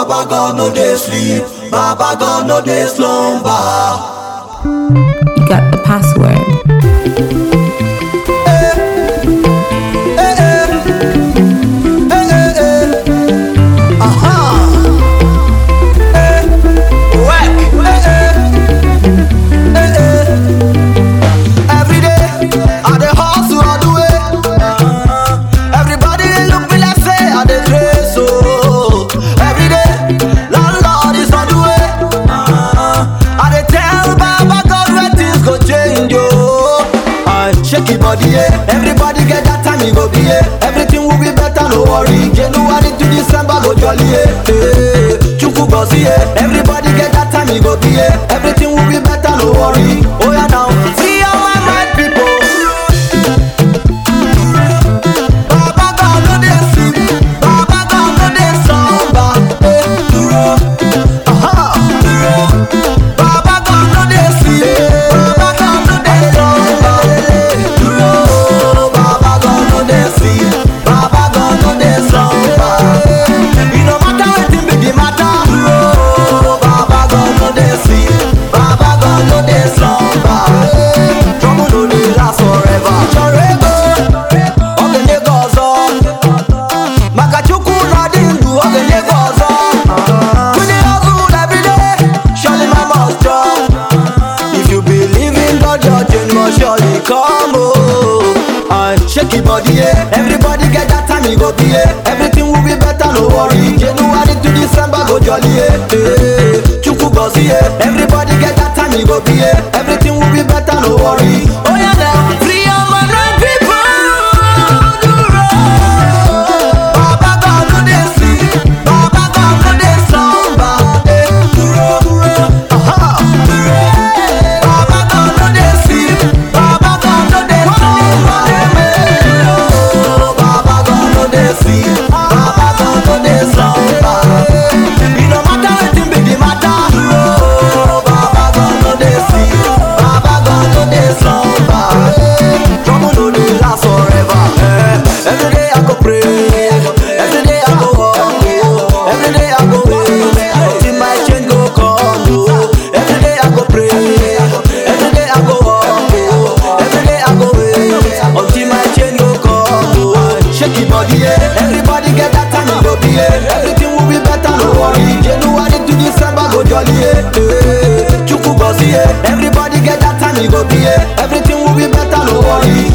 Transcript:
Baba God no dey sleep, Baba God no dey slumber. You got the password. Every day, I dey hustle all the way. Everybody dey look me like say I dey craze, oh. Every day, landlord is on the way. I dey tell Baba God when things go change, oh. I shake your body, yeah. Everybody get that time, you go be, yeah. Everything will be better, no worry. January to December, go jolly, yeah. Hey, Chukwu gozi, yeah. Everybody get that time, you go be, yeah. Everything will be better, no worry. Oh yeah, now free all my mind, people. Baba God no dey sleep, Baba God no dey slumber. Eh, dúró, aha, dúró. Baba God no dey sleep, Baba God no dey slumber. Eh, dúró, Baba God no dey sleep, Baba God no dey slumber. E no matter wetin be the matter, dúró, Baba God no dey sleep, Baba God no dey slumber. Eh, trouble no dey last forever. Chọrọ ego, ọ ga-enye gị ọzọ. maka chukwu na dị ndụ ọ ga-enye gị ọzọ We dey hustle every day, surely my must chop. If you believe in God, your change must surely come. Oh, and shake your body, yeah. Everybody get that time, you go be, yeah. Everything will be better, no worry. January to December, go jolly, yeah. Hey, Chukwu gozi, yeah. Everybody get that time, you go be, yeah. Everything will be better, no worry. Oh yeah, now free all my right people. Baba God no dey sleep, Baba God no dey slumber. Eh, dúró, aha, dúró. Baba God no dey sleep, Baba God no dey slumber. Eh, dúró, Baba God no dey sleep, Baba God no dey slumber. E no matter wetin be the matter, dúró, Baba God no dey sleep, Baba God no dey slumber. Eh, trouble no dey last forever. Eh, every day I go pray, every day I go hustle, every day I go wait until my change go come. oh. Every day I go pray, every day I go hustle, every day I go wait until my change go come. oh. Shake your body, yeah. Everybody get that time, you go be, yeah. Everything will be better, no worry. January to December, go jolly, yeah. Hey, Chukwu gozi, yeah. Everybody get that time, you go be, yeah. Everything will be better, no worry.